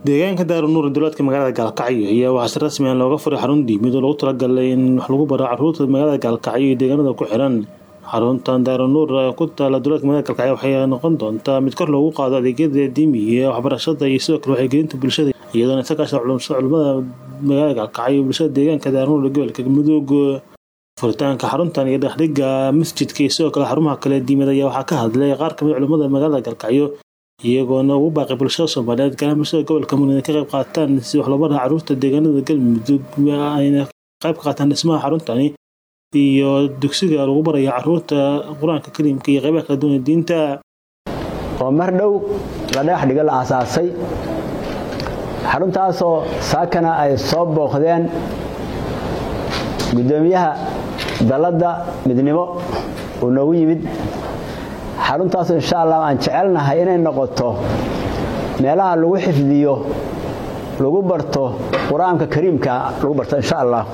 deegaanka daarunuur duleedka magaalada gaalkacyo ayaa waxaa si rasmi ah looga furay xarun diimid oo lagu talagalay in wax lagu baro caruurta magaalada gaalkacyo iyo deegaanada ku xiran xaruntan daarunuur ku taala duleedka magaalada gaalkacyo waxay noqon doontaa mid kor loogu qaado adeegyada diimiga waxbarashada iyo sidoo kale waxaygelinta bulshada iyadoona isa kaasha culimada magaalada gaalkacyo iyo bulshada deegaanka daarunuur ee gobolka mudug furitaanka xaruntan iyo dhexdhiga masjidka iyo sidoo kale xarumaha kale diimad ayaa waxaa ka hadlay qaar kamid culimada magaalada gaalkacyo iyagoona ugu baaqay bulshada soomaaliyeed gaar bulshada gobolka mudug inay ka qayb qaataan si wax loo bara caruurta deegaanada galmudug ayna qayb ka qaataan dhismaha xaruntani iyo dugsiga lagu baraya caruurta qur-aanka kariimka iyo qaybaha kala duwan ee diinta oo mar dhow la dhagax dhigo la aasaasay xaruntaasoo saakana ay soo booqdeen guddoomiyaha dalladda midnimo uu noogu yimid xaruntaasoo insha allah aan jecelnahay inay noqoto meelaha lagu xifdiyo lagu barto qur-aanka kariimka lagu barto insha allah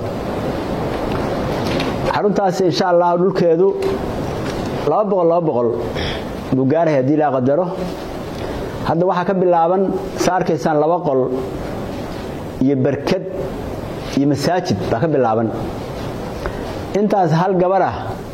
xaruntaasi insha allah dhulkeedu laba boqol laba boqol buu gaarahay haddii laa qadaro hadda waxaa ka bilaaban sa arkaysaan laba qol iyo berkad iyo masaajid baa ka bilaaban intaas hal gabarah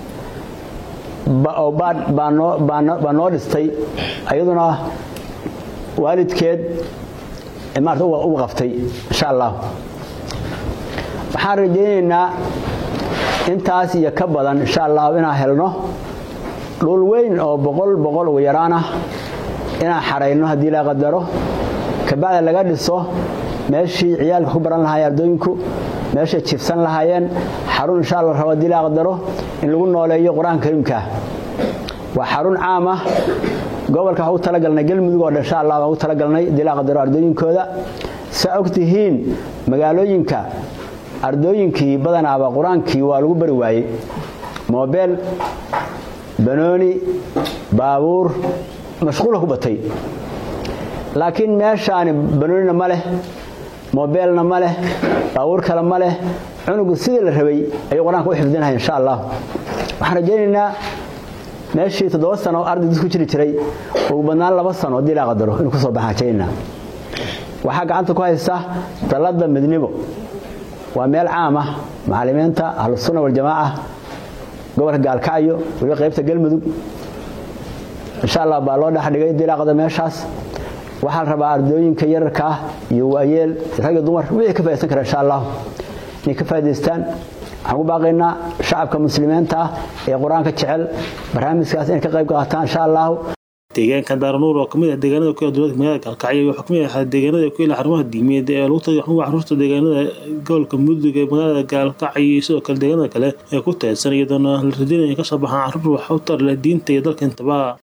baa noo dhistay ayaduna waalidkeed maarata u qaftay insha allah waxaan rajaynaynaa intaas iyo ka badan insha allah inaan helno dhul weyn oo boqol boqol ugu yaraan ah inaan xarayno haddii la qadaro kabacda laga dhiso meeshii ciyaalka ku baran lahaayeen ardooyinku meeshay jifsan lahaayeen xarun insha alla rabo haddii la qadaro in lagu nooleeyo qur-aanka kariimka waa xarun caam ah gobolka waxaan u talagalnay galmudug oo dhan insha allah waan u talagalnay haddii la qadaro ardooyinkooda saa og tihiin magaalooyinka ardooyinkii badanaaba qur-aankii waa lagu bari waayey moobeel banooni baabuur mashquula ku batay laakiin meeshaani banoonina ma leh moobeelna ma leh baabuur kale ma leh cunugu sidii la rabay ayuu qur-aanka u xifdinahay insha allah waxaan rajaynaynaa meeshii toddoba sano arday dad ku jiri jiray ugu badnaan laba sano haddii laa qadaro inuu kusoo baxaan rajaynaa waxaa gacanta ku haysta dalladda midnimo waa meel caam ah macallimiinta ahlusunna waljamaaca gobolka gaalkacyo weliba qaybta galmudug insha allah baa loo dhexdhigay dilaaqda meeshaas waxaa la rabaa ardooyinka yararka ah iyo waayeel rag iyo dumar wixii ka faidaysan kara insha allah inay ka faa'idaystaan waxaan ku baaqaynaa shacabka muslimiinta ah ee qur-aanka jecel barnaamijkaas inay ka qayb qaataan insha allahu deegaanka daarunuur oo kamid ah deegaanada ku yaala dowladka magaalada gaalkacyo wuxuu kamid ahaa deegaanada ku yaala xarumaha diimeed ee lagu tagay xarumaha caruurta deegaanada gobolka mudug ee magaalada gaalkacyo iyo sidoo kale deegaanada kale ee ku teedsan iyadoona la radinaya in kasoo baxaan caruur wax u tar leh diinta iyo dalka intaba